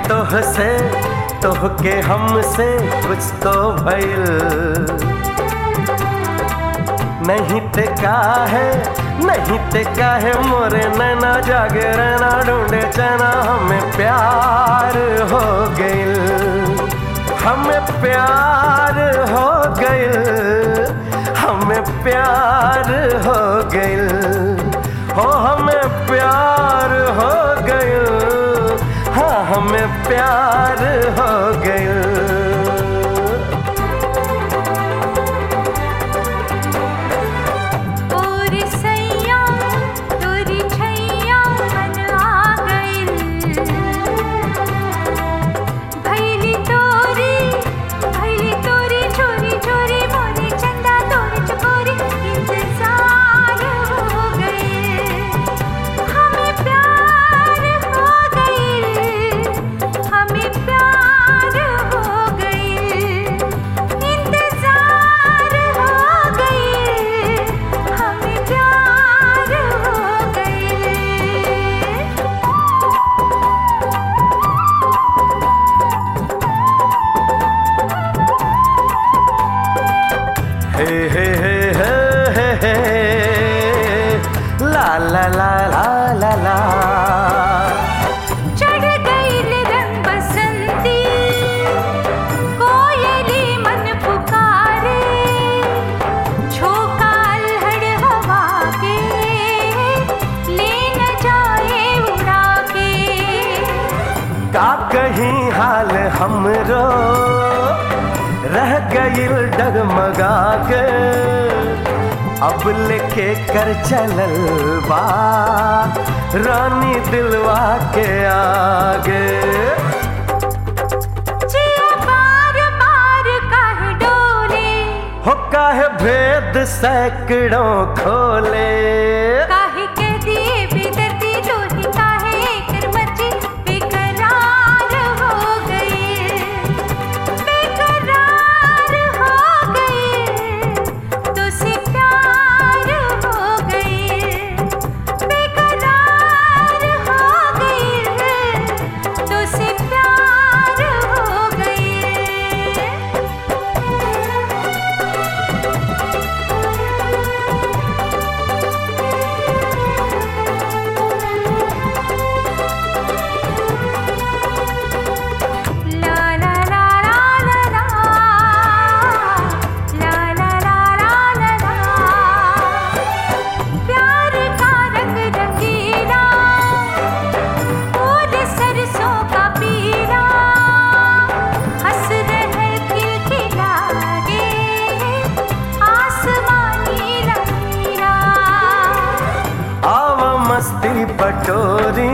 तोह से तोह के हमसे कुछ तो भइल नहीं ते का है नहीं ते का है मोरे नैना जागे रहना ढूंढे चना हमें प्यार हो गइल हमें प्यार हो गइल हमें प्यार हो गइल हो हमें प्यार हो गइल हाँ हमें प्यार हो गइल और सैया तोरी छैया मन आ गइल भैली तोरी भैली तोरी चोरी चोरी मोरी चंदा तोरी चकोरी इंतजार हो गए हमें प्यार हो गए हमें प्यार हो गए इंतजार हो गए हमें प्यार हो गए हे हे हे हे हे हे ला ला ला ला ला ला चढ़ गईल रंग बसंती कोयली मन पुकारे झोंका अल्हड़ हवा के ले न जाए उड़ा के का कहीं हाल हमरो रह गईल डगमगा के अब लेके कर चलल बा रानी दिलवा के आगे जिया बार बार काहे डोले हो काहे भेद सैकड़ों खोले काहे कह दिए बेदर्दी तोही काहे कर मर्जी बेकरार हो गए बेकरार हो गए तो से प्यार हो गए बेकरार हो गए तो से प्यार हो गए ला ला ला ला ला ला ला ला ला ला ला ला प्यार का रंग रंगीला फूल सरसों का पीला हंस रहे खिलखिला गे आसमानी रंगीला आव मस्ती पटोरी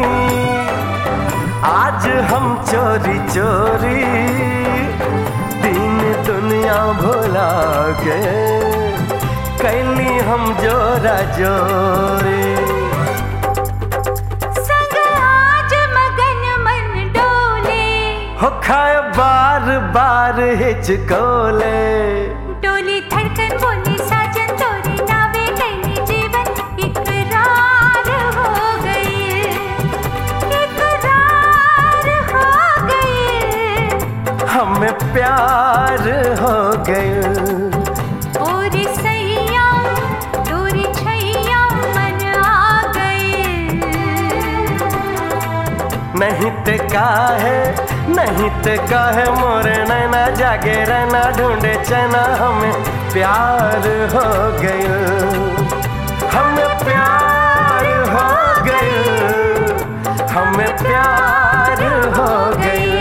आज हम चोरी चोरी दिन दुनिया भुला के कैली हम जोरा जोरी संग आज मगन मन डोले हो खाए बार बार हिचकोले डोली धड़कन बोली साजन तोरी नावे कैली जीवन इकरार हो गई इकरार हो गई हमें प्यार हो गए और सैया तोरी छैया मन आ गई नहीं ते का है नहीं ते का है मोरे नैना जागे रहना ढूंढे चना हमें प्यार हो गए हमें प्यार हो गए हमें प्यार हो गए